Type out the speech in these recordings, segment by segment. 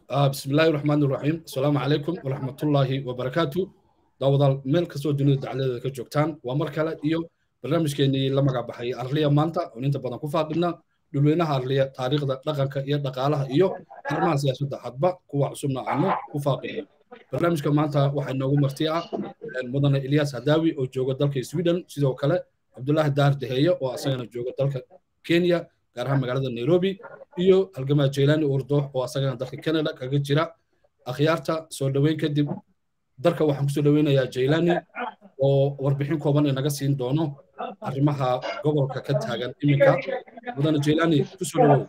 بسم الله الرحمن الرحيم السلام عليكم ورحمة الله وبركاته داودال ميل كسو دنيا دعالة كجوكتان ومركلة إيو برنامج كيني لما قابحي أرليا مانتا وننتا بدن كفاقنا دلوينها أرليا تاريخ دقنك إيا دقالها إيو هرمان سياسة حدبا كوا عصمنا عنه كفاقنا برنامج كمانتا waxay noogu martiya mudane Ilyas Hadawi oo jooga dalka Sweden sidoo kale Abdullah Dar Deheyo oo asagana jooga dalka Kenya gaar ahaan magaalada Nairobi iyo halgamaa Jeylani Urdo oo asagana dalka Canada kaga jira akhyaarta soo dhaweyn kadib dalka waxaan ku soo dhaweynayaa Jeylani oo warbixin kooban inaga siin doono arrimaha gobolka ka taagan iminka mudane Jeylani ku soo dhawow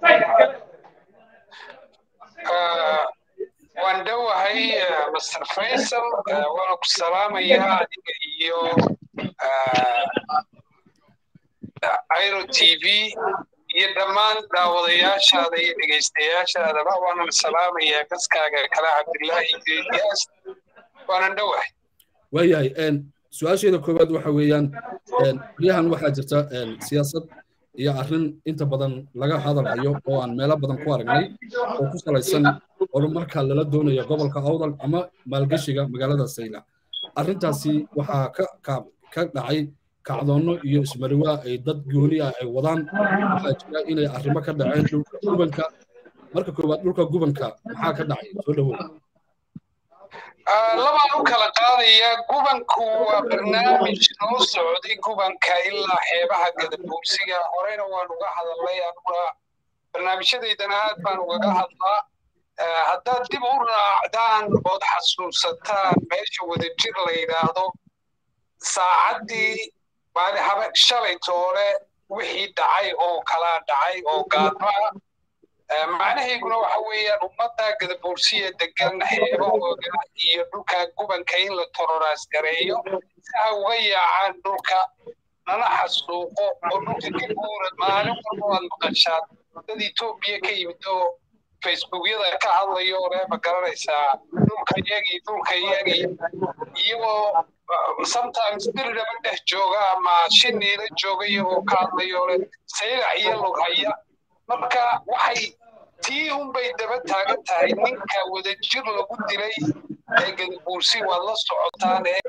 waan dhowahay master faysal waana ku salaamayaa adiga iyo airo t v iyo dhammaan daawadayaashaada iyo dhegaystayaashaadaba waanan salaamayaa gaskaaga kale cabdillaahi geediyaas waanan dhowahay waayahay su-aasheeda koowaad waxa weeyaan baryahan waxaa jirta siyaasad iyo arrin inta badan laga hadalhayo oo aan meelo badan ku aragnay oo ku salaysan horumarka lala doonayo gobolka awdal ama maalgeshiga magaalada sayla arrintaasi waxaa ka dhacay kacdoonno iyo ismariwaa ay dad gooni ah ay wadaan waxaa jira inay arrimo ka dhaceen dhulka gubanka marka koowaad dhulka gubanka maxaa ka dhacay soo dhawow labaan u kala qaadaya gubanku waa barnaamij noo socday gubanka ilaa xeebaha gadabuursiga horeyna waan uga hadalnay anuguna barnaamijyadaydana aad baan ugaga hadlaa haddaad dib u raacdaan ood xasuusataan meesha wadajir la yidhaahdo saacaddii maali habe shalay toole wixii dhacay oo kalaa dhacay oo gaadmaa macnahayguna waxa weeyaan ummadda gadabuursiya degan xeebahooda iyo dhulka gubanka in la tororaas gareeyo si ha uga yaacaan dhulka nana xasuuqo oo dhulka ka guura maalin walba waad maqashaan dad etoobiya ka yimid oo facebookyada ka hadlayo ole ma garanaysaa dhulka yagii dhulka yagii iyagoo sometimes diriraba dhex jooga ama shiniila jooga iyagoo ka hadlayo ole saylac iyo lughaya marka waxay tii unbay daba taagan tahay ninka wadajir lagu dilay ee gadabuursi waad la socotaan ee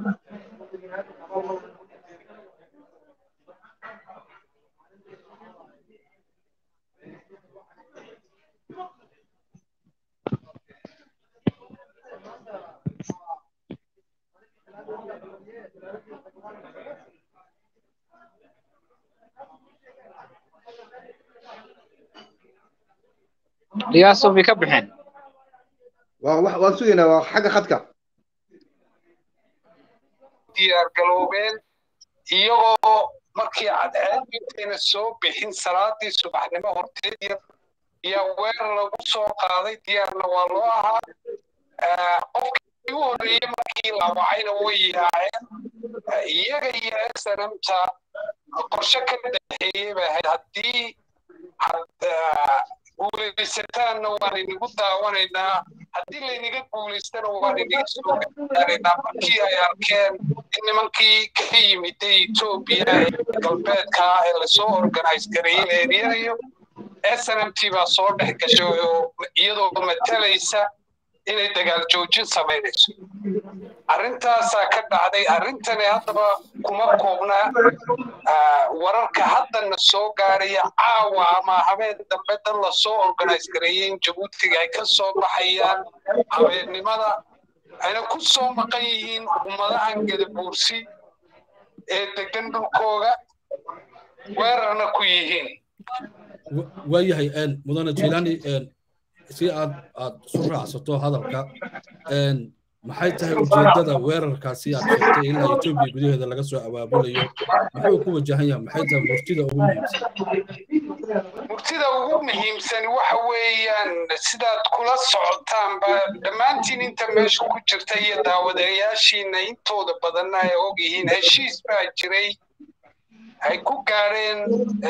dhiyaaso bay ka baxeen waan sugaynaa waa xagga khadka diyaar galoobeen iyagoo markii cadceed intayna soo bixin salaadii subaxnimo horteed yaa weerar lagu soo qaaday diyaarna waa loo ahaa qofkii ugu horreeyey markii la wacayna way yaaceen iyaga iyo snmta qorshe ka dhexeeyey bay ahayd haddii guulaysataanna waan inigu daawanaynaa haddii laynaga guulaystana waan iniga soo gaaraynaa markii ay arkeen in nimankii ka yimiday etoobiya ee galbeedka ee lasoo organize gareeyey la eryanayo snmt baa soo dhex gashay oo iyadoo matalaysa inay dagaal joojin samaynayso arrintaasaa ka dhacday arrintani haddaba kuma koobna wararka haddana soo gaaraya caawa ama habeen dambe dad lasoo organize gareeyey in jabuutiga ay ka soo baxayaan habeennimada ayna ku soo maqan yihiin ummadahan gadabuursi ee degan dhulkooga weerarna ku yihiin waayahay mudane jilani si aad aad isu raacsato hadalka maxay tahay ujeedada weerarkaasi aad sheegtay ilaa etoobiya gudaheeda laga soo abaabulayo muxuu ku wajahan yahay maxay tahay murtida ugu muhiimsan murtida ugu muhiimsan waxa weeyaan sidaad kula socotaanba dhammaantiin inta meesha ku jirta iyo daawadayaashiina intooda badanna ay og yihiin heshiis baa jiray ay ku gaareen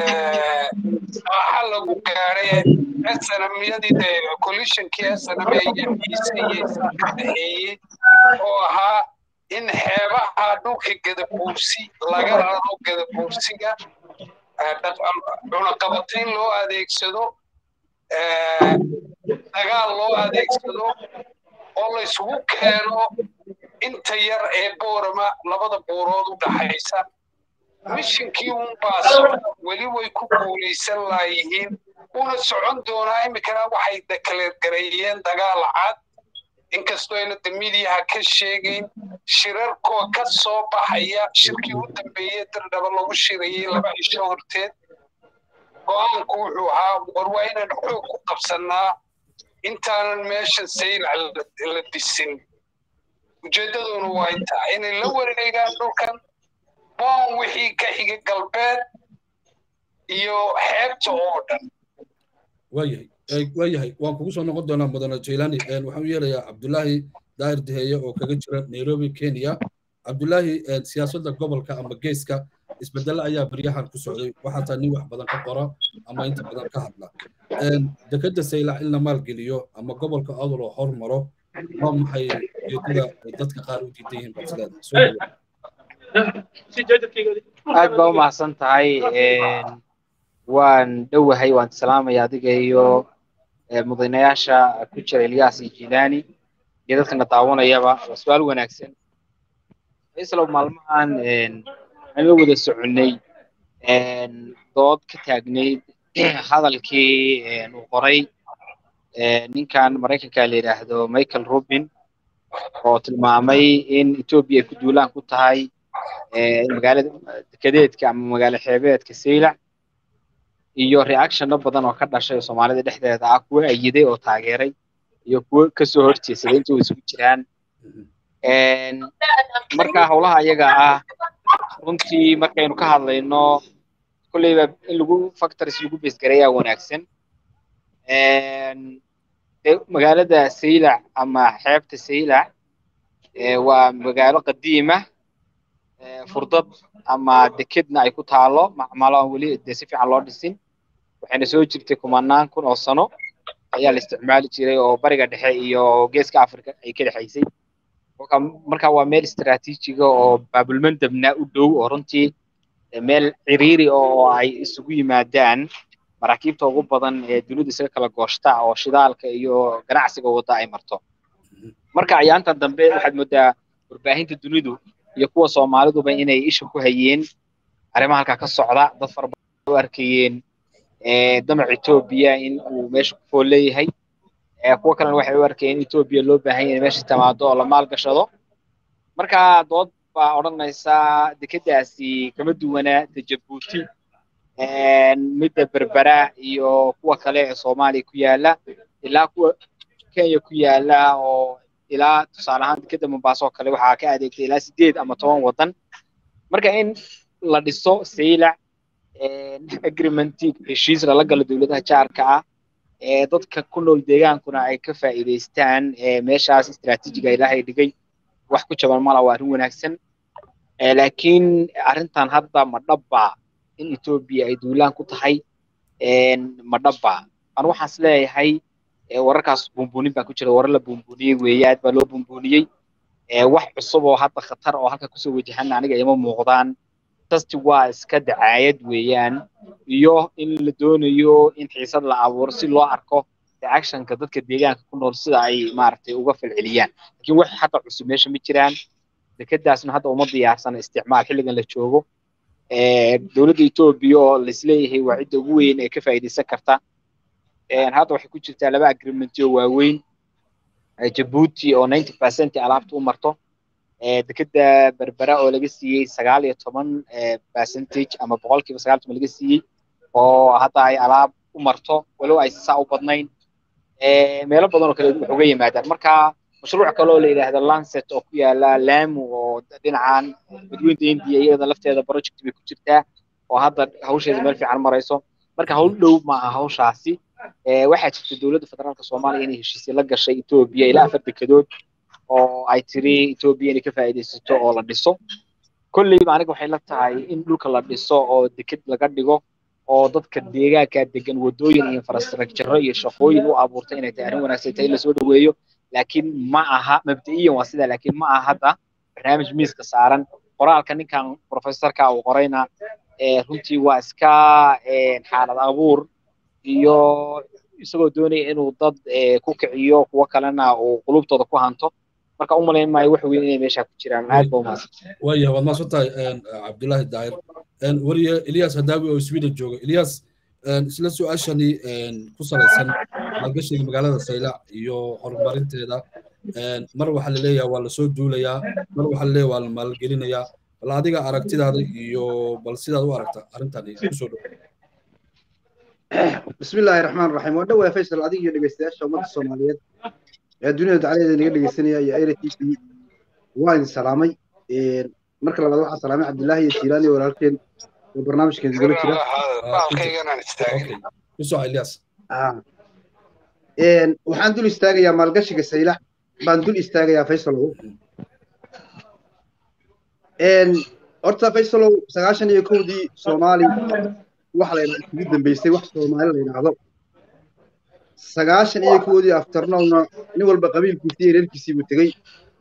waxa lagu gaaray snamyadii de coalitionkii snm iyo miise iyo isaa ka dhexeeyey oo ahaa in xeebaha dhulka gadabuursi laga raro gadabuursiga cunaqabatayn loo adeegsado dagaal shidaal loo adeegsado oo la isugu keeno inta yar ee boorama labada buurood u dhaxaysa mishinkii unbaa socda weli way ku guulaysan laayihiin una socon doonaa iminkana waxay dekaleergareeyeen dagaal cad inkastoo ayna de midiyaha ka sheegayn shirarkoo ka soo baxaya shirkii u dambeeyey dirdhaba lagu shirayey laba cisho horteed go-aanku wuxuu ahaa war waa inaan xoog ku qabsannaa intaanan meesha saylac la disin ujeeddaduna waa intaa inay la wareegaan dhulkan boon wixii ka xiga galbeed iyo xeebta oo dhan waayahay waayahay waan kugu soo noqon doonaa mudane jailani waxaan u yeelayaa cabdulaahi daahir diheeye oo kaga jira nairobi kenya cabdulaahi siyaasadda gobolka ama geeska isbedelo ayaa baryahan ku socday waxaa taa nin wax badan ka qora ama inta badan ka hadla dekadda saylac in la maalgeliyo ama gobolka aduloo hormaro waa maxay ujeedada ay dadka qaar u diidan yihiin balsileeda aad baa u mahadsan tahay waan dhowahay waan salaamaya adiga iyo mudanayaasha ku jira ilyaas iyo jilani iyo dadkana daawanayaba waa su-aal wanaagsan islow maalmahan aan la wada soconnay dood ka taagnayd hadalkii uu qoray ninkan maraykanka la yidhaahdo michael rubin oo tilmaamay in etoobiya ay ku duulaan ku tahay magaalada dekedeedka ama magaalo xeebeedka saylac iyo reactionno badan oo ka dhashay soomaalida dhexdeeda ah kuwo ayiday oo taageeray iyo kuwo kasoo horjeesaday inta isugu jiraan marka howlaha ayaga ah runtii markaynu ka hadlayno kolleyba in lagu factors lagu besgareeyaa wanaagsan magaalada saylac ama xeebta saylac waa magaalo qadiima furdad ama dekedna ay ku taalo macmalo aan weli de si fiican loo dhisin waxayna soo jirtay kumanaan kun oo sano ayaa la isticmaali jiray oo bariga dhexe iyo geeska africa ay ka dhexaysay marka waa meel istaraatiijiga oo baabulmandabna u dhow oo runtii meel ciriiri oo ay isugu yimaadaan maraakiibta ugu badan ee dunida isaga kala gooshta oo shidaalka iyo ganacsiga wadda ay marto marka ayaantan dambe waxaad moodaa warbaahinta dunidu iyo kuwa soomaaliduba inay isha ku hayeen arrimaha halkaa ka socda dad fara badan u arkayeen damac etoobiya in uu meesha ku fool leeyahay kuwa kalena waxay u arkayeen in etoobiya loo baahan yahay meesha timaado oo la maalgashado marka dood baa odhanaysa dekedaasi kama duwana ta jabuuti midda berbera iyo kuwa kale ee soomaaliya ku yaala ilaa kuwa kenya ku yaala oo ilaa tusaale ahaan dekeda mombaaso oo kale waxaa ka adeegtay ilaa sideed ama toban waddan marka in la dhiso saylac agreementi heshiis lala galo dowladaha jaarka ah ee dadka ku nool deegaankuna ay ka faa'iidaystaan meeshaas istaraatiijiga ilaahay dhigay wax ku jaban mala waa arrin wanaagsan laakiin arrintan hadda ma dhabba in etoobiya ay duulaan ku tahay ma dhabba anu waxaan is leeyahay wararkaas buunbuunin baa ku jira warar la buunbuuniyey weeye aad baa loo buunbuuniyey wax cusub oo hadda khatar oo halka kusoo wajahan aniga ima muuqdaan tasti waa iska dacaayad weeyaan iyo in la doonayo in xiisad la abuuro si loo arko reactionka dadka deegaanka ku nool sida ay maaragtay uga falceliyaan laakiin wax hadda cusub meesha ma jiraan dekedaasna hadda uma diyaarsana isticmaal xilligan la joogo dowladda etoobiya oo laisleeyahay waa cidda ugu weyn ee ka faa'iidaysan karta hadda waxay ku jirtaa laba agreementi oo waaweyn jabuuti oo ninety percent alaabta u marto dekeda berbera oo laga siiyey sagaal iyo toban percentage ama boqolkiiba sagaal toban laga siiyey oo hadda ay alaab u marto walow ay saa u badnayn meelo badan oo kale wax uga yimaadaan marka mashruuc kale oo la yidhaahdo lancet oo ku yaala lamu oo dhinacan badweynta india iyada lafteeda project bay ku jirtaa oo hadda hawsheeda meel fiican marayso marka hawl dhow ma aha hawshaasi waxaa jirta dowladda federaalka soomaaliya inay heshiisya la gashay etoobiya ilaa afar dekedood oo ay tiri etoobiya inay ka faa'iidaysato oo la dhiso kolleyba aniga waxay la tahay in dhulka la dhiso oo deked laga dhigo oo dadka deegaanka degan wadooyin iyo infrastructure iyo shaqooyin u abuurta inay tahay arrin wanaagsan tahay in lasoo dhaweeyo laakiin ma aha mabda'iyan waa sidaa laakiin ma aha hadda barnaamij miiska saaran qoraalka ninkan professorka uu qorayna runtii waa iska xaalad abuur iyo isagoo doonaya inuu dad ku kiciyo kuwo kalena uu qulubtooda ku hanto marka u malayn maayo wax weyn inay meesha ku jiraan aad ba umahadsan waya waad mahadsan tahay cabdullaahi daahir weriye ilyas hadaawi oo sweden jooga ilyas isla su-aashani ku salaysan maalgashiga magaalada saylac iyo horumarinteeda mar waxaa laleeyaha waa lasoo duulayaa mar waxaa laleeyaha waa la maalgelinayaa bal adiga aragtidaada iyo bal sidaad u aragta arrintani kusoo dhow بسم الله الرحمن الرحيم وانا ويا فيصل adiga iyo dhageystayaasha ummadda Soomaaliyeed ee dunida dacaladeeda naga dhageysanaya iyo Aira TV waan salaamay ee marka labaad waxaan salaamay Cabdullaahi iyo Jiilaani oo walaalkeen oo barnaamijkan gala jira baalkayganaan istaagin kusoo Ilyas een waxaan dul istaagayaa maalgashiga saylax baan dul istaagayaa Faysalow een horta Faysalow sagaashan iyo kowdii Soomaali wax la ugu dambeysay wax Soomaali la yiraahdo sagaashan iyo kowdii afternoonna nin walba qabiilkiisii iyo reerkiisii buu tegey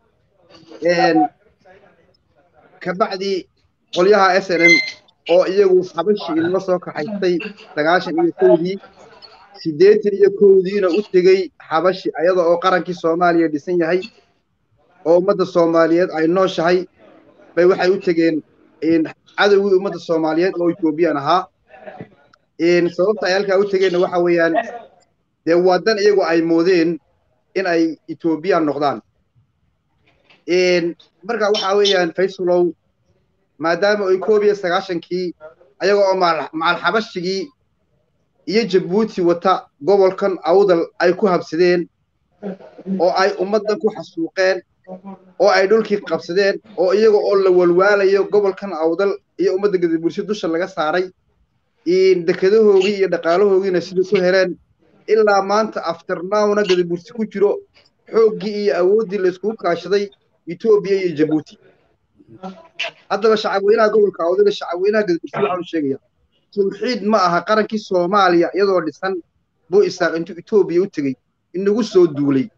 kabacdi qolyaha s n m oo iyagu xabashi inoo soo kaxaystay sagaashan iyo kowdii siddeetan iyo kowdiina u tegey xabashi ayada oo qarankii soomaaliya dhisan yahay oo ummadda soomaaliyeed ay nooshahay bay waxay u tegeen cadowgii ummadda soomaaliyeed oo ethoobiyan ahaa sababta ay halkaa u tegeenna waxa weeyaan dee wadan iyagu ay moodeen in ay ethoobiyan noqdaan marka waxa weeyaan faysalow maadaama ay koob iyo sagaashankii ayaga oo macal xabashigii iyo jabuuti wata gobolkan awdal ay ku habsadeen oo ay ummaddan ku xasuuqeen oo ay dhulkii qabsadeen oo iyaga oo la walwaalayo gobolkan awdal iyo ummadda gadabursi dusha laga saaray dekadahoogii iyo dhaqaalahoogiina sidai ku heleen ilaa maanta afternawna gadabursi ku jiro xooggii iyo awooddii layskugu kaashaday etoobiya iyo jabuuti haddaba shacabweynaha gobolka awdal shacabweynaha gadabursi waxaanu sheegaya tawxiid ma aha qarankii soomaaliya iyadoo dhisan buu isaaq intuu etoobiya u tegey inagu soo duulay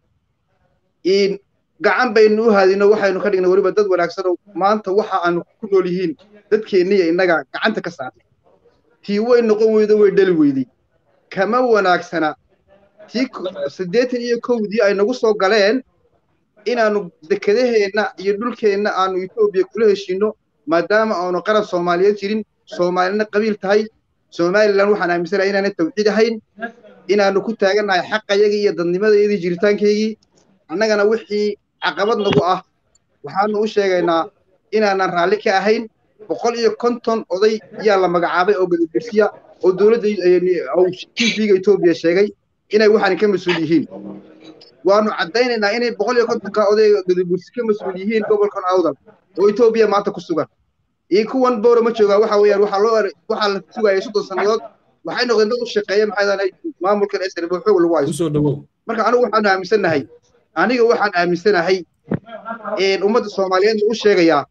gacan baynu u haadino waxaynu ka dhignay weliba dad wanaagsanoo maanta waxa aanu ku nool yihiin dadkeenniya innaga gacanta ka saarnay tii way noqon weydo way dhali weyday kama wanaagsana tii siddeetan iyo kowdii ay nagu soo galeen inaanu dekedaheenna iyo dhulkeenna aanu etoobiya kula heshiino maadaama aanu qaran soomaaliyeed jirin soomaalina qabiil tahay somalilan waxaan aaminsanahay inaanay tawxiid ahayn inaanu ku taagannahay xaqayagii iyo dadnimadayadii jiritaankaygii annagana wixii caqabad nagu ah waxaanu u sheegaynaa inaanan raalli ka ahayn boqol iyo konton oday yaa la magacaabay oo gadabursiya oo dowladda tvga etoobiya sheegay inay waxaan ka mas-uul yihiin waanu caddaynaynaa inay boqol iyo kontonka oday gadabursi ka mas-uul yihiin gobolkan awdal oo etoobiya maanta ku sugan iyo kuwan boora ma joogaa waxa weeyaan waxaa loo waxaa la sugayay soddon sannadood waxay noqdeen dad u shaqeeya maxay dahay maamulkan SNB xoog lagu haysto marka anigu waxaan aaminsanahay aniga waxaan aaminsanahay ummadda Soomaaliyeed u sheegayaa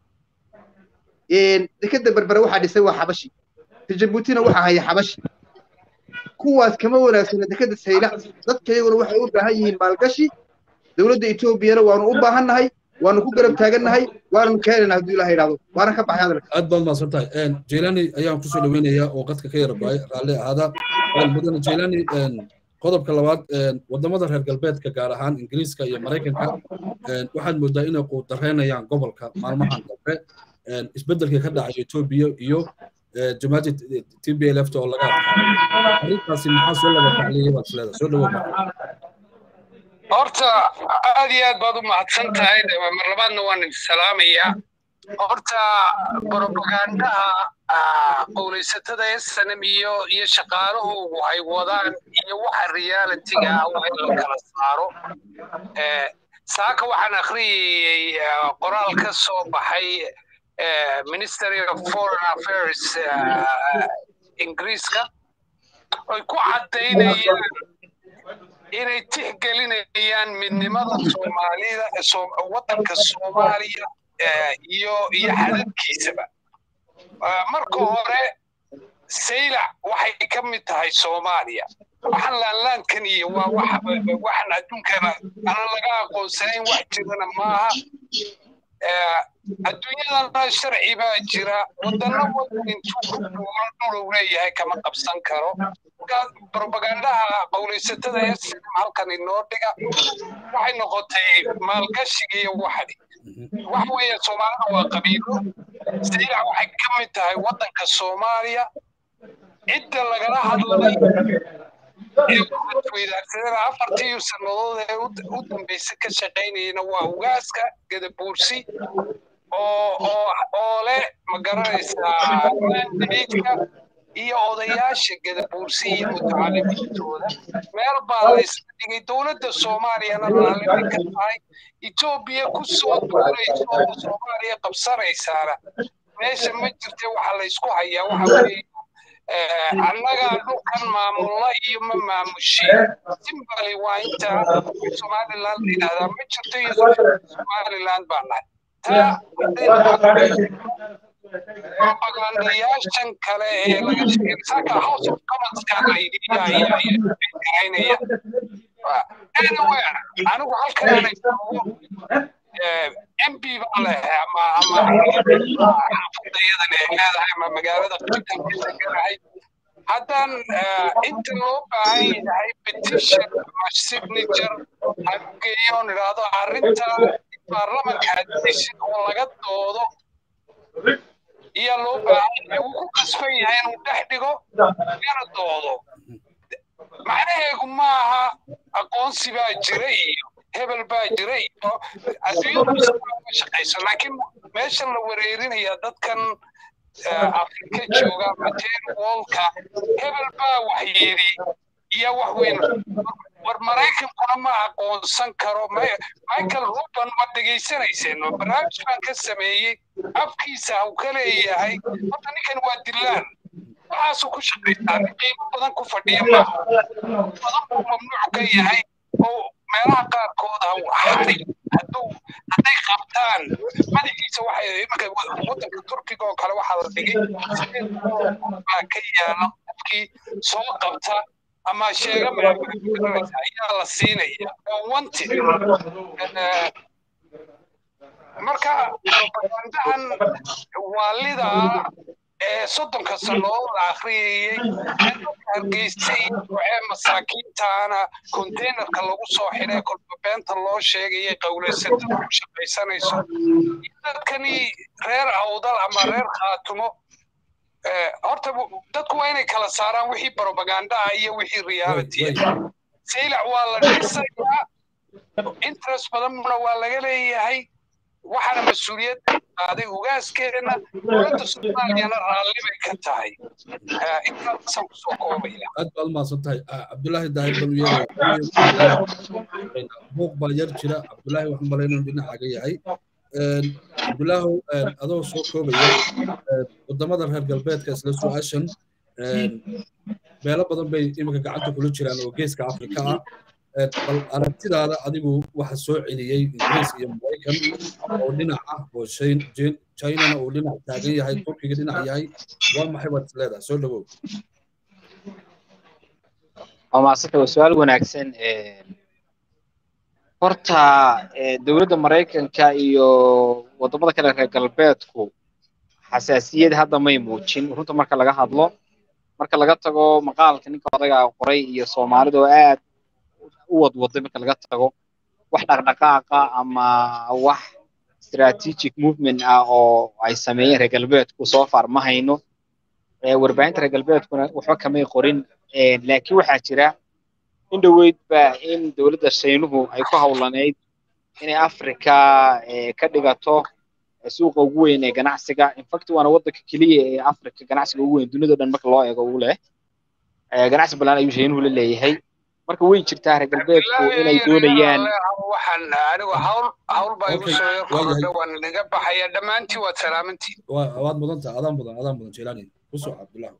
dekada berbere waxaa dhisay waa xabashi Djibouti-na waxaa haya xabashi kuwaas kama wanaagsana dekada saylac dadka iyaguna waxay u baahan yihiin maalgashi dowladda Etoobiyana waanu u baahannahay waanu ku garab taagannahay waanu keenaynaa haddii ilaahay idhaahdo waana ka baxay hadalka aad baad mahadsan tahay jeylani ayaan kusoo dhaweynayaa oo qadka ka yara baay raalli ahaada mudane jeylani qodobka labaad wadamada reer galbeedka gaar ahaan ingiriiska iyo maraykanka waxaad moodaa inay quudareynayaan gobolka maalmahan dambe isbeddelkii ka dhacay etoobiya iyo jamaacad t b l f oo laga adkaaday arrintaasi maxaa soo laba tacliyay baad isleedahay soo dhawow horta aad iyo aad baad u mahadsan tahay mar labaadna waan salaamayaa horta bropagandaha qowlaysatada snm iyo iyo shaqaalahoogu ay wadaan iyo waxa realitiga ah waa in la kala saaro saaka waxaan akhriyayey qoraal ka soo baxay ministry of foreign affairs ingiriiska ay ku caddaynayaan inay tixgelinayaan midnimada soomaalida waddanka soomaaliya iyo iyo xadadkiisaba marka hore saylac waxay ka mid tahay soomaaliya waxaan laanlaankan iyo waa waxaan adduunkana aanan laga aqoonsanayn wax jirana maaha adduunyadana sharci baa jira wadana wadan intuu ku dhuulo dhulow leeyahay kama qabsan karo markaa propagandaha qowlaysatada ee sinam halkan inoo dhiga waxay noqotay maalgashiga iyo waxdi waxa weeye soomaalida waa qabiilo saylac waxay ka mid tahay waddanka soomaaliya cidda lagala hadlay ee weydaarsadana afartii sannadood ee u dambaysa ka shaqaynayana waa ugaaska gadabuursi oo oo oo leh ma garanaysaa mandaidka iyo odayaasha gadabuursi iyo mutacalimiintooda meel baa la isla dhigay dowladda soomaaliyana raallimay ka tahay etoobiya ku soo duulayso oo soomaaliya qabsanaysaana meesha ma jirte waxa la isku hayaa waxa weeye annagaa dhulkan maamulla iyo ma maamushin simbali waa inta somaliland la yidhahdaa ma jirto iyo somaliland baa nahay taa propagandayaashan kale ee laga sheegay saka house of commonska la yidhiyaynaya anyway anigu halkan joogo mp baa leehay ama ama xaafadayadan ay leedahay ama magaalada qitaganahay haddaan inta loo baahan yahay petition ama signature hageeyoon idhaahdo arrinta baarlamanka addition oo laga doodo iyo loo baahan yahay wuu ku kasban yahay inuu dhex dhigo lana doodo macnaheegu maaha aqoonsi baa jira iyo hebel baa jira iyo adduunyadu ma shaqayso laakiin meeshan la wareerinaya dadkan afrika jooga mateen woolka hebel baa wax yidhi iyo wax weyn war maraykankuna ma aqoonsan karo michael ruban ma dhegaysanayseen barnaamij baan ka sameeyey afkiisa uu ka leeyahay horta ninkan waa dilaan waxaasuu ku shaqaystaa nin qiimo badan ku fadhiya maaha badan buu mamnuuc ka yahay oo meelaha qaarkood xari hadduu hadday qabtaan madaxiisa waxay imanka waddanka turkiga oo kale waxaa la dhigay sideed baa ka yaala qofkii soo qabta ama sheega ayaa la siinaya oo wanti marka propagandahan waalidaa ee soddonka sannadood la akhriyayey hargeysay waxee masaakiintaana containerka lagu soo xidhay kolba beenta loo sheegayay qowlaysatada ku shaqaysanayso dadkani reer awdal ama reer khaatumo horta dadku waa inay kala saaraan wixii propagandaha iyo wixii reality saylac waa la dhisayaa interest badanna waa laga leeyahay waxaana mas-uuliyad qaaday ugaaskeena dowladda soomaaliyana raalli bay ka tahay intaasaan kusoo koobaya aad baad umahadsan tahay cabdulaahi daahir banuye buuq baa yar jira cabdulaahi waxaan malaynaya dhinacaga yahay cabdulaahow adoo soo koobaya wadamada reer galbeedka isla su-aashan meelo badan bay iminka gacanta kula jiraan oo geeska afrika ah bal aragtidaada adigu waxa soo celiyey ingiriis iyo maraykan oo dhinac ah oo chinana uu dhinac taagan yahay turkiga dhinac yahay waa maxay baad isleedahay soo dhawow waa maasanta waa su-aal wanaagsan horta dowladda maraykanka iyo wadamada kale reer galbeedku xasaasiyad hadda may muujin runta marka laga hadlo marka laga tago maqaalka ninka odaga qoray iyo soomaalida oo aad u wadwaday marka laga tago wax dhaqdhaqaaqa ama wax strategic movement ah oo ay sameeyeen reer galbeedku soo far ma hayno warbaahinta reer galbeedkuna waxba kamay qorin laakiin waxaa jira in dhoweyd ba in dowladda shaynuhu ay ku hawlaneyd inay africa ka dhigato suuqa ugu weyn ee ganacsiga infact waana waddanka keliya ee africa ganacsiga ugu weyn duniyado dhan marka loo eego uu leh ganacsi ballaan ayuu shaynuhu la leeyahay marka way jirtaa reer galbeedku inay doonayaan waxaan anigu hawl hawl baa igu soo yar korodha waan naga baxaya dhammaantiin waad salaamantiin waad mudantaha adaan mudan adaan mudan jelani kusoo cabdullah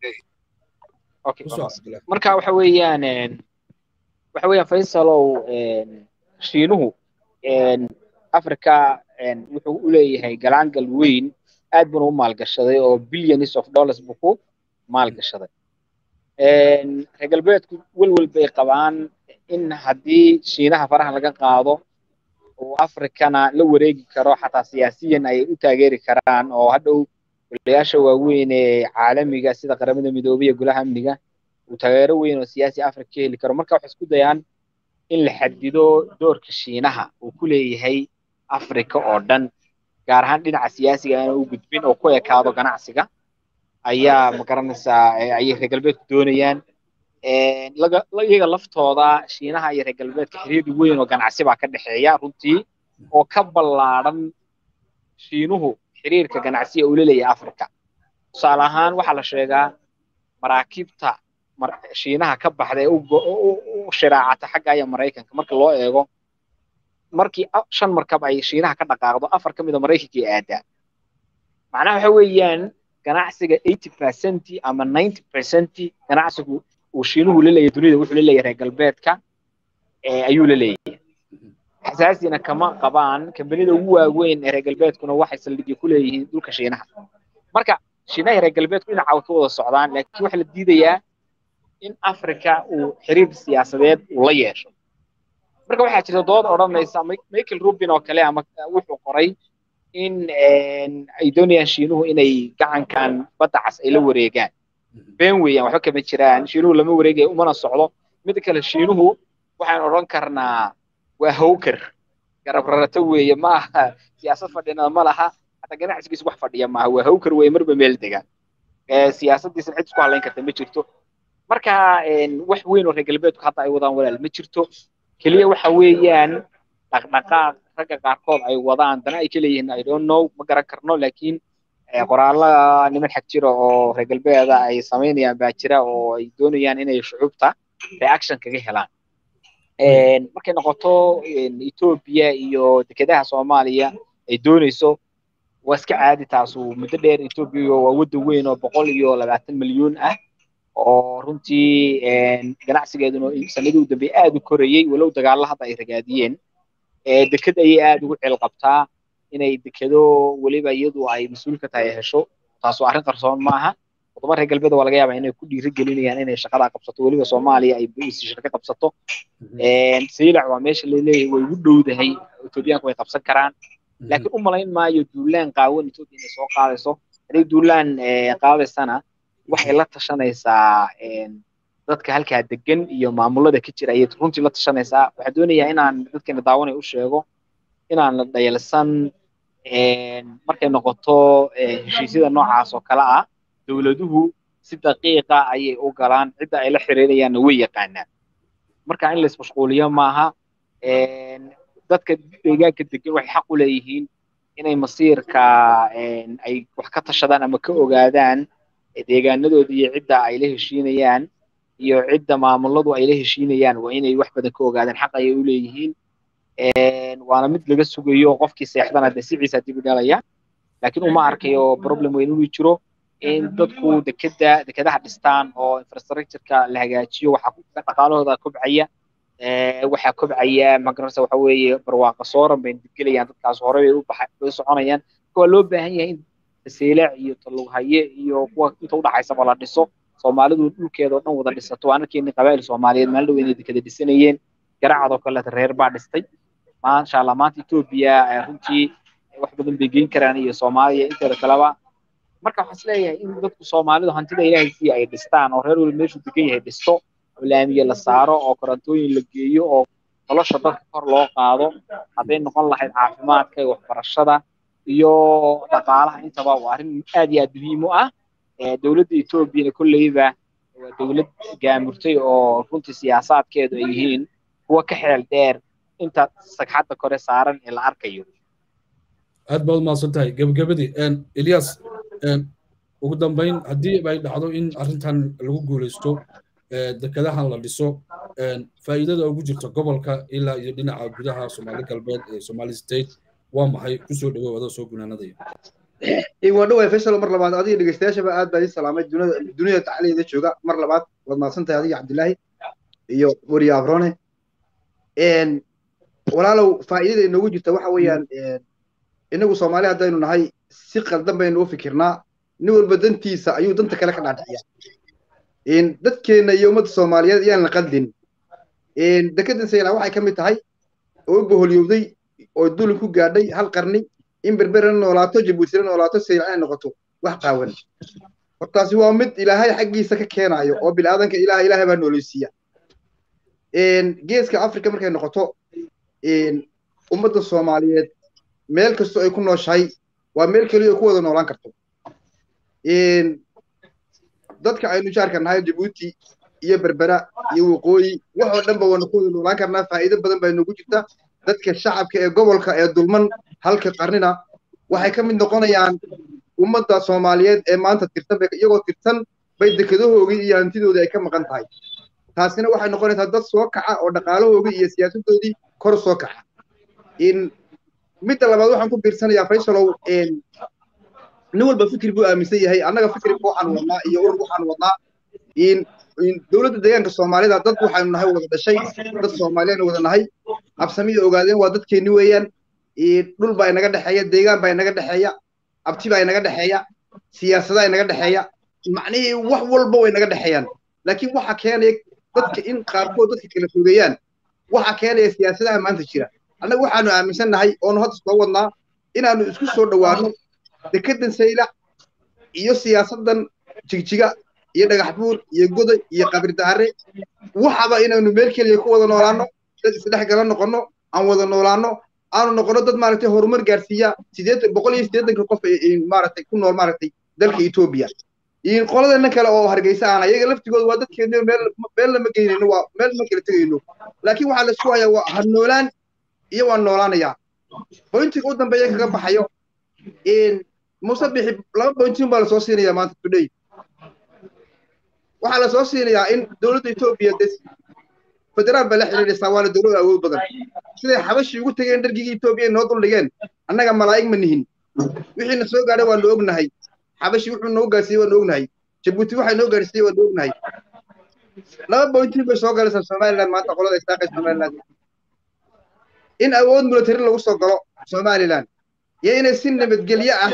marka waxa weeyaan waxa weeyaan faysalow shiinuhu africa wuxuu u leeyahay galaangal weyn aad buna u maalgashaday oo billions of dollars buu ku maalgashaday reer galbeedku welwel bay qabaan in haddii shiinaha faraha laga qaado oo africana la wareegi karo xataa siyaasiyan ay u taageeri karaan oo hadhow walayaasha waaweyn ee caalamiga sida qaramada midoobay iyo golaha amniga uu taageero weyn oo siyaasi afrika ka heli karo marka waxay isku dayaan in la xadido doorka shiinaha uu ku leeyahay afrika oo dhan gaar ahaan dhinaca siyaasiga aana u gudbin oo ku ekaado ganacsiga ayaa magaranaysaa ayay reer galbeedku doonayaan iyaga laftooda shiinaha iyo reer galbeedka xiriir weyn oo ganacsi baa ka dhexeeya runtii oo ka ballaadhan shiinuhu xiriirka ganacsiga uu leeyahay afrika tusaale ahaan waxaa la sheegaa maraakiibta shiinaha ka baxda ee u shiraacata xagga aya maraykanka marka loo eego markii shan markab ay shiinaha ka dhaqaaqdo afar ka mid a maraykanka aadaa macnaha waxa weeyaan ganacsiga eighty percent ama ninety percent ganacsigu uu shiinuhu la leeyahay dunida wuxuu la leeyahay reer galbeedka ayuu la leeyahay xasaasina kama qabaan kambanida ugu waaweyn ee reer galbeedkuna waxay saldhigyo ku leeyihiin dhulka shiinaha marka shiinaha reer galbeedku dhinaca way ka wada socdaan laakiin waxaa la diidayaa in africa uu xiriir siyaasadeed uu la yeesho marka waxaa jirta dood odhanaysa michael rubin oo kale ama wuxuu qoray in ay doonayaan shiinuhu inay gacankan badda cas ay la wareegaan been weeyaan waxba kama jiraan shiinuhu lama wareegaya umana socdo mida kale shiinuhu waxaan odhan karnaa waa hawker garab rarato weeye ma aha siyaasad fadhina ma laha hataa ganacsigiisa wax fadhiya maaha waa hawker weeye marba meel degaan siyaasadiisa cid isku halayn karta ma jirto marka wax weyn oo reer galbeedku hadda ay wadaan walaal ma jirto keliya waxa weeyaan dhaqdhaqaaq ragga qaarkood ay wadaan dana ay ka leeyihiin i don't know ma garan karno laakiin qoraalla niman xag jira oo reer galbeeda ay samaynayaan baa jira oo ay doonayaan inay shucuubta reaction kaga helaan markay noqoto etoobiya iyo dekedaha soomaaliya ay doonayso waa iska caadi taasu muddo dheer etoobiya waa waddan weyn oo boqol iyo labaatan milyuun ah oo runtii ganacsigeeduna sanadii u dambeeyey aad u korayey walow dagaalla hadda ay ragaadiyeen deked ayay aad ugu ceel qabtaa inay dekedo weliba iyadu ay mas-uul ka tahay hesho taasoo arrin qarsoon maaha wadamo reer galbeed waa laga yaabaa inay ku dhiiri gelinayaan inay shaqada qabsato weliba soomaaliya ay shirka qabsato saylac waa meesha laleeyahay way ugu dhowdahay etoobiyaanku way qabsan karaan laakiin u malayn maayo duulaan qaawan etoobiya inay soo qaadayso haday duulaan qaadaysana waxay la tashanaysaa dadka halkaa degan iyo maamulada ka jira ayay runtii la tashanaysaa waxaa doonayaa inaan dadkeena daawanay u sheego inaan la dhayalsan markay noqoto heshiisyada noocaas oo kale ah dowladuhu si daqiiqa ayay u galaan cidda ay la xiriirayaanna way yaqaanaan marka in laismashquuliyo maaha dadka deegaanka degan waxay xaq u leeyihiin inay masiirka ay wax ka tashadaan ama ka ogaadaan deegaanadooda iyo cidda ay la heshiinayaan iyo cidda maamuladu ay la heshiinayaan waa inay wax badan ka ogaadaan xaq ayay u leeyihiin waana mid laga sugayo qofkii seexdana dee siciisa dib u dhalaya laakiin uma arkayo problem weyn inuu jiro in dadku dekeda dekedaha dhistaan oo infrastructureka la hagaajiyo waxaa dhaqaalahooda kobcaya waxaa kobcaya magaranaysa waxa weeye barwaaqa sooran bay dibgelayaan dadkaas hore bay u baxay bay soconayaan waa loo baahan yahay in seelaac iyo talughaye iyo kuwa inta udhaxaysaba la dhiso soomaalidu dhulkeeda oo dhan wada dhisato waan arkeynay qabaa'il soomaaliyeed maalin dhow inay dekeda dhisanayeen garacadoo kaleeta reer baa dhistay maasha allah maanta etoobiya runtii wax badan bay geyn karaan iyo soomaaliya inteeda kaleba marka waxaan isleeyahay in dadku soomaalidu hantida ilaahay sii ay dhistaan oo reer weli meeshuu degan yahay dhisto oo laamiye la saaro oo korantooyin la geeyo oo nolosha dadka kor loo qaado hadday noqon lahayd caafimaadka iyo waxbarashada iyo dhaqaalaha intaba waa arrin aad iyo aad muhiim u ah dowladda etoobiyana kolleyba waa dowlad gaamurtay oo runtii siyaasaadkeedu ay yihiin kuwa ka xeel dheer inta sagxadda kore saaran ee la arkayo aad baad umahadsan tahay gebagabadii elias ugu dambayn haddii ay dhacdo in arrintan lagu guulaysto dekedahan la dhiso faa'iidada ugu jirta gobolka ilaa iyo dhinaca gudaha soomaali galbeed ee somali state waa maxay kusoo dhawow adoo soo gunaanadaya waa dhawaay faysal mar labaad adiga dhegeystayaashaba aad baa ii salaamay dunida dunida tacliyeeda jooga mar labaad waad mahadsan tahay adiga cabdilaahi iyo weriye abrone walaalow faa'iidada inoogu jirta waxa weeyaan inagu soomaali haddaynu nahay si qaldan baynu u fikirnaa nin walba dantiisa ayuu danta kale ka dhaadhiciyaa dadkeenna iyo ummadda soomaaliyeed iyaan la qaldin dekedan sayla waxay ka mid tahay oo u boholyowday oo dulin ku gaadhay hal qarni in berberana noolaato jabuutina noolaato sayla inay noqoto wax qaawan hortaasi waa mid ilaahay xaggiisa ka keenayo oo bilaadanka ilaah ilaahay baa nooleysiiya geeska africa markay noqoto ummadda soomaaliyeed meel kastoo ay ku nooshahay waa meel keliya ku wada noolaan karto dadka aynu jaarka nahay jabuuti iyo berbera iyo waqooyi waxoo dhan ba waanu ku wada noolaan karnaa faa'iido badan baa noogu jirta dadka shacabka ee gobolka ee dulman halka qarnina waxay ka mid noqonayaan ummadda soomaaliyeed ee maanta tirtan iyagoo tirtan bay dekadahoogii iyo hantidoodii ay ka maqan tahay taasina waxay noqonaysaa dad soo kaca oo dhaqaalahoogii iyo siyaasadoodii kor soo kaca midda labaad waxaan ku biirsanayaa faysalow nin walba fikir buu aaminsan yahay annaga fikirka waxaan wadnaa iyo urur waxaan wadnaa dowladda deegaanka soomaalida dad waxaanu nahay wada dhashay dad soomaaliyaanu wada nahay absamiya ogaadeen waa dadkeenni weeyaan dhul baa inaga dhexeeya deegaan baa inaga dhexeeya abti baa inaga dhexeeya siyaasadaa inaga dhexeeya macnihii wax walba way inaga dhexeeyaan laakiin waxa keenaya dadka in qaarkood dadka kala fogeeyaan waxa keenaya siyaasadaha maanta jira annaga waxaanu aaminsan nahay oonu hadda soo wadnaa inaanu isku soo dhowaano dekedan sayla iyo siyaasadan jigjiga iyo dhagax buur iyo goday iyo qabri daare waxaba inaanu meel keliya ku wada noolaano dad isdhex gala noqono aan wada noolaano aanu noqono dad maaragtay horumar gaarsiiya sideetan boqol iyo siddeetanka qof maaragtay ku nool maaragtay dalka etoobiya qoladana kale oo hargeysa aan ayaga laftigooda waa dadkeena meel meel lama geynayno waa meel ma kala tegayno laakiin waxaa la isku hayaa waa ha noolaan iyo waan noolaanayaa bointiga u dambeeya kaga baxayo muuse bixi laba bointin baa lasoo siinayaa maanta today waxaa lasoo siinayaa in dowladda etoobiya des federaal baa la xiriiraysaa waana dowlad awood badan siday xabashii ugu tegeen dhargigii etoobiya noo duldhigeen annaga malaa'ig ma nihin wixiina soo gaadhay waanu ognahay xabashi wuxuu noo gaarsiiyey waanu ognahay jabuuti waxay noo gaarsiiyey waanu ognahay laba bointin bay soo galaysaa somaliland maanta qolada isaaqay somaliland in awood military lagu soo galo somaliland iyo inay si nabadgelyo ah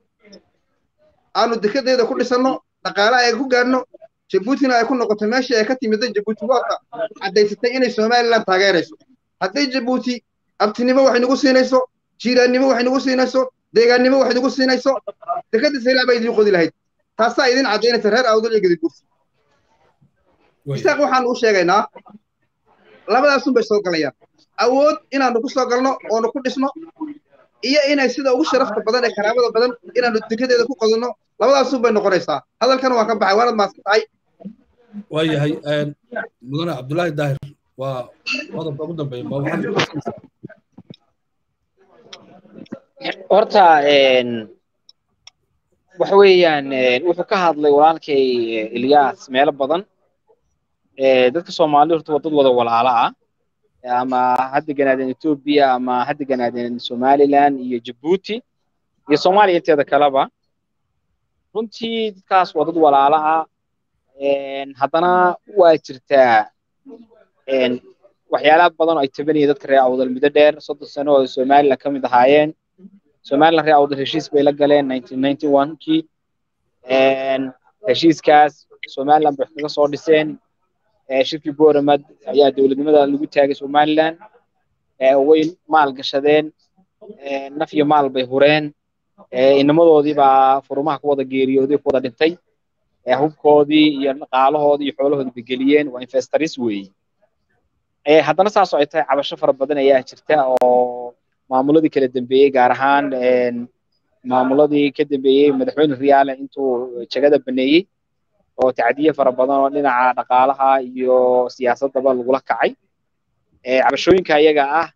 aanu dekedeeda ku dhisanno dhaqaale ay ku gaadhno jabuutina ay ku noqoto meeshii ay ka timiday jabuuti waata caddaysatay inay somaliland taageerayso hadday jabuuti abtinimo waxay nagu siinayso jiiraannimo waxay nagu siinayso deegaannimo waxay nagu siinayso dekeda saylac baa idiin qodi lahayd taasaa idin caddaynaysa reer awdal iyo gedibuursi isaaq waxaanu u sheegaynaa labadaasun bay soo galayaan awood inaanu ku soo galno oonu ku dhisno iyo inay sida ugu sharafta badan ee karaamada badan inaanu dekedeeda ku qodano labadaasun bay noqonaysaa hadalkan waan ka baxay waanad maasan tahay waayahay mudane cabdullaahi daahir waa qodobka ugu dambeeya ma waxaad horta waxa weeyaan wuxuu ka hadlay walaalkay ilyas meelo badan dadka soomaalida horta waa dad wada walaala ah ama ha deganaadeen etoobiya ama ha deganaadeen somaliland iyo jabuuti iyo soomaaliya inteeda kaleba runtii dadkaas waa dad walaala ah haddana waa jirtaa waxyaalaha badan oo ay tabanayeen dadka reer awdal muddo dheer soddon sano oo somaliland ka mid ahaayeen somaliland reer awdal heshiis bay la galeen nineteen ninety one kii heshiiskaas somaliland bay kaga soo dhiseen shirkii boramad ayaa dowladnimada lagu taagay somaliland way maal gashadeen naf iyo maal bay hureen inamadoodii baa furumaha ku wada geeriyooday ku wada dhintay hubkoodii iyo dhaqaalahoodii iyo xoolahoodii bay geliyeen waa investors weeye haddana saas oo ay tahay cabasho fara badan ayaa jirta oo maamuladii kala dambeeyey gaar ahaan maamuladii ka dambeeyey madaxweyne riyaale intuu jagada baneeyey oo tacdiye fara badan oo dhinaca dhaqaalaha iyo siyaasaddaba lagula kacay cabashooyinka iyaga ah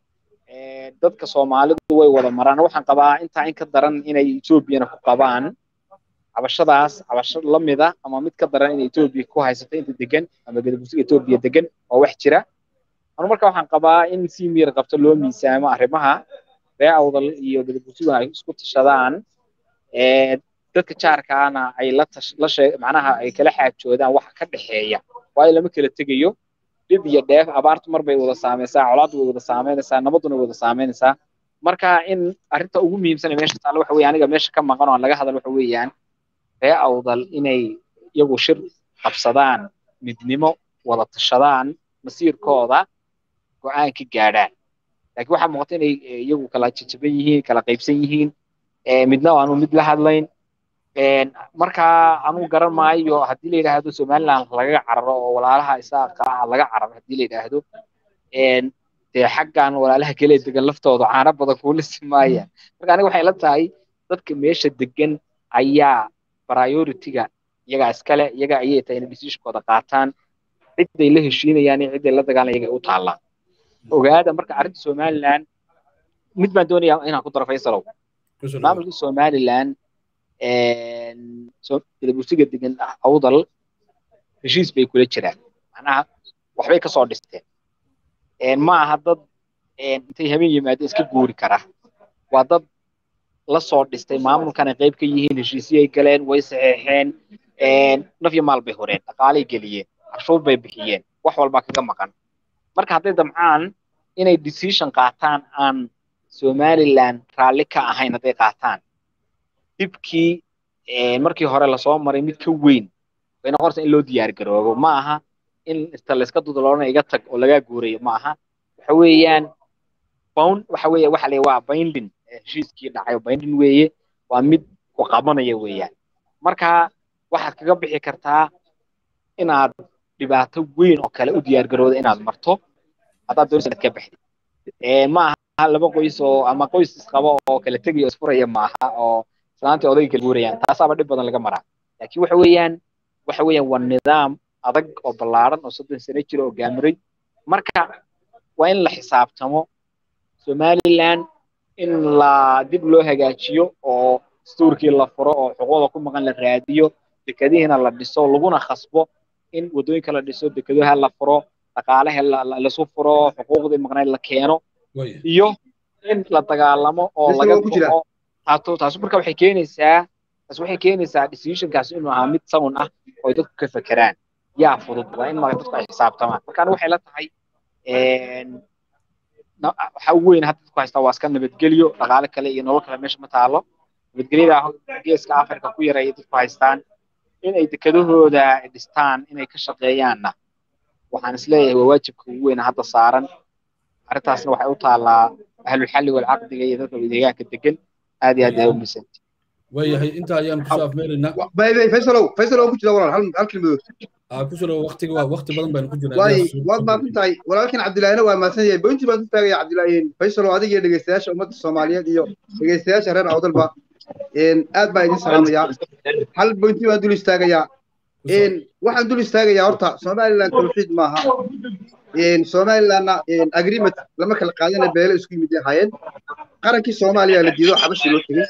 dadka soomaalidu way wada maraan waxaan qabaa intaa in ka daran inay etoobiyana ku qabaan cabashadaas cabasho la mida ama mid ka daran inay etoobiya ku haysato inta degan ama gadabusiga etoobiya degan oo wax jira anu marka waxaan qabaa in si miir qabto loo miisaamo arrimaha ree awdal iyo gadabusiguna ay isku tashadaan dadka jaarkaana ay la tash la sheeg macnaha ay kala xaajoodaan waxa ka dhexeeya waayo lama kala tegayo dhib iyo dheef abaartu mar bay wada saamaysaa colaaddu way wada saameynaysaa nabadduna way wada saameynaysaa marka in arrinta ugu muhiimsan ee meesha taalla waxa weeye aniga meesha ka maqan oo aan laga hadal waxa weeyaan ree awdal inay iyagu shir qabsadaan midnimo wada tashadaan masiirkooda go-aan ka gaadhaan laakiin waxaa muuqata inay iyagu kala jajaban yihiin kala qaybsan yihiin midna aanu mid la hadlayn markaa anugu garan maayo haddii la yidhaahdo somaliland laga cararo oo walaalaha isaaqa ah laga cararo haddii la yidhaahdo dee xaggan walaalaha kale degan laftooda caano badan kuulisi maayaan marka aniga waxay la tahay dadka meesha degan ayaa priority-ga iyagaa iskale iyaga ayay tahay inay decisionkooda qaataan ciday la heshiinayaan iyo ciday la dagaalan iyaga u taallaan ogaada marka arrinta somaliland mid baan doonayaa inaan ku daro faysalow maamulka somaliland telebusiga degan awdal heshiis bay kula jiraan macnaha waxbay kasoo dhisteen ma aha dad intay habeen yimaadeen iska guuri kara waa dad la soo dhistay maamulkana qayb ka yihiin heshiisyay galeen way saxeexeen naf iyo maal bay horeen dhaqaalay geliyeen canshuur bay bixiyeen wax walbaa kaga maqan marka hadday damcaan inay decision qaataan aan somaliland raalli ka ahayn hadday qaataan dibkii markii hore lasoo maray mid ka weyn way noqonaysa in loo diyaar garoobo ma aha in inta layska dudaloona iga tag oo lagaa guurayo ma aha waxa weeyaan bound waxa weeye waxa la waa binding heshiiskii dhacay binding weeye waa mid ku qabanaya weeyaan marka waxaad kaga bixi kartaa inaad dhibaato weyn oo kale u diyaar garooda inaad marto haddaad doonaysa inaad ka baxdid ma aha laba qoys oo ama qoys isqaba oo kala tegaya oo isfuraya maaha oo islaantii odayga kala guurayaan taasaaba dhib badan laga maraa laakiin waxa weeyaan waxa weeyaan waa nidaam adag oo ballaaran oo soddon sano jira oo gaamiray marka waa in la xisaabtamo somaliland in la dib loo hagaajiyo oo dastuurkii la furo oo xuquuqda ku maqan la raadiyo dekadihiina la dhiso laguna khasbo in waddooyinka la dhiso dekedaha la furo dhaqaalaha lasu furo xuquuqdii maqnayd la keeno iyo in la dagaalamo oo laga baxo taato taasu marka waxay keenaysaa taas waxay keenaysaa decisionkaas inuu ahaa mid sound ah oo ay dadku ka fekeraan yaa fudud waa in marka dadku ay xisaabtamaan marka anigu waxay la tahay waxa ugu weyn hadda dadku haystaa waa iska nabadgelyo dhaqaale kale iyo nolol kale meesha ma taalo nabadgelyada geeska africa ku yar ayay dadku haystaan in ay dekedahooda dhistaan inay ka shaqeeyaanna waxaan isleeyahay waa waajibka ugu weyn hadda saaran arrintaasna waxay u taallaa ahlulxalli walcaqdiga iyo dadka deegaanka degan aad iyo aad ay u misanti waayahay intaa ayaan kusoo afmeeraynaa baybay faysalow faysalow ku jira walaal hal hal kelmadood kusuro waqtiga waa waqti badan baynu ku jirnaa waay waad mahadsan tahay walaalkan cabdilaahina waa mahadsan yahay bointi baan u taagaya cabdilaahin faysalow adiga iyo dhegeystayaasha ummadda soomaaliyeed iyo dhegeystayaasha reer awdalba aad baa idin salaamayaa hal bointi baan dul istaagayaa waxaan dul istaagayaa horta somaliland tawxiid maaha somalilandna agreement lama kala qaadana beele isku yimid ahaayeen qarankii soomaaliya la diido xabashi loo tegey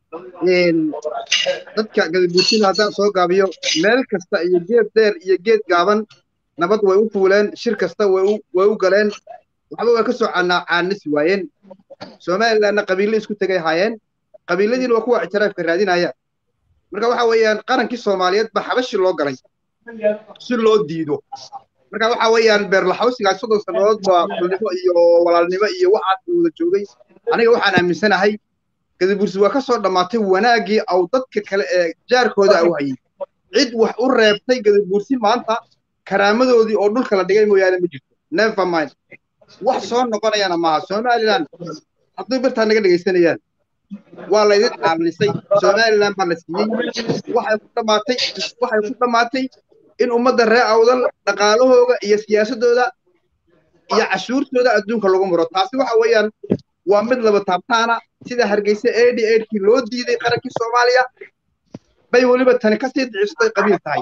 dadka gadabuurtina haddaan soo gaabiyo meel kasta iyo geed dheer iyo geed gaaban nabad way u fuuleen shir kasta way u galeen waxba way ka soo caanisi waayeen somalilandna qabiille isku tegay ahaayeen qabiiladiina waa kuwa ictiraafka raadinaya marka waxa weeyaan qarankii soomaaliyeed baa xabashi loo galay si loo diido marka waxa weeyaan beerlaxawsigaas soddon sannadood baa kulnimo iyo walaalnimo iyo waxaas wada joogay aniga waxaan aaminsanahay gadabursi waa ka soo dhammaatay wanaaggii aw dadka kale ee jaarkooda au hayay cid wax u reebtay gadabursi maanta karaamadoodii oo dhulka la dhigay mooyaane ma jirto never mind wax soo noqonayana maaha somaliland hadduu birtaa naga dhegaysanayaan waa laydin caalnisay somaliland baa la siiyey waxay ku dhammaatay waxay ku dhammaatay in ummadda reer awdal dhaqaalahooda iyo siyaasadooda iyo cashuurtooda adduunka lagu muro taasi waxa weeyaan waa mid laba taabtaana sida hargeysa eighty eightkii loo diiday qarankii soomaaliya bay weliba tani kasii dicistay qabiil tahay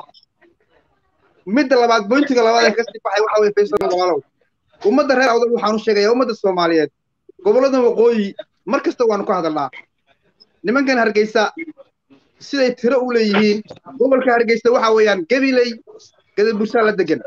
midda labaad boyntiga labaad ee kasii baxay waxa weye faysal walaalow ummadda reer awdal waxaan u sheegayaa ummadda soomaaliyeed gobollada waqooyi mar kasta waanu ka hadalnaa nimankan hargeysa siday tiro u leeyihiin gobolka hargeysa waxa weeyaan gabiley gadabursaa la degan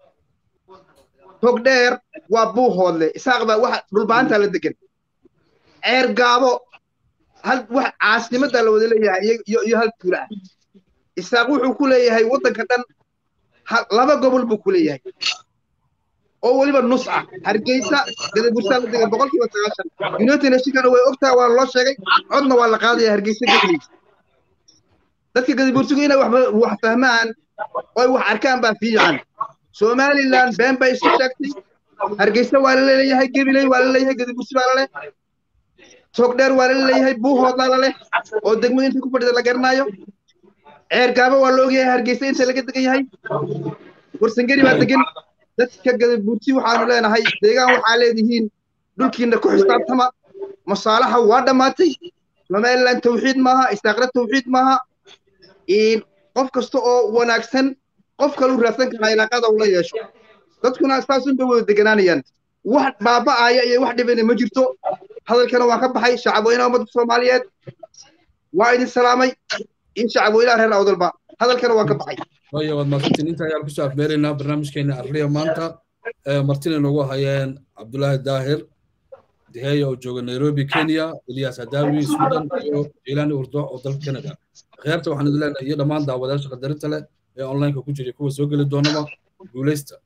togdheer waa buuhoodle isaaqba waxa dhulbaantaa la degan ceer gaabo hal wax caasimadaa la wada leeyahay iyo iyo hal tuula ah isaaq wuxuu ku leeyahay waddanka dhan laba gobol buu ku leeyahay oo weliba nus ah hargeysa gadabursaa la degan boqolkiiba sagaashan united nationkana way ogtaha waa loo sheegay codna waa la qaadaya hargeysa gabiley dadka gadabursigu inay wax fahmaan oy wax arkaan baa fiican somaliland been bay isu sheegtay hargeysa waa la leeyahay gabiley waa la leeyahay gadabursi baa la leh togdheer waa la leeyahay buuhoodlaa la leh oo degmada inta ku fadhida la garanayo ceer gaaba waa la ogyahay hargeysa inta laga degan yahay warsangeri baa degan dadka gadabuurti waxaanu leenahay deegaan waxaa leedihiin dhulkiina ku xisaabtama masaalaxa waa dhammaatay somaliland tawxiid maaha isaaqra tawxiid maaha qof kasta oo wanaagsan qof kaluu raadsan karaa ilaaqada ula yeesho dadkuna saasun bay wada deganaanayaan wax baaba'aya iyo wax dhibana ma jirto hadalkana waan ka baxay shacabweynaha ummadda soomaaliyeed waa idin salaamay in shacabweynaha reer awdalba hadalkana waan ka baxay waya waad mahadsantiin inta ayaan kusoo afmeeraynaa barnaamijkeena arliya maanta martina noogu hayeen cabdulaahi daahir diheya oo jooga nairobi kenya elias hadawi sudan iyo jilaani urdo oo dalka canada kheerta waxaan idin leenahay iyo dhammaan daawadayaasha qadarinta leh ee onlineka ku jiray kuwa soo geli doonaba guulaysta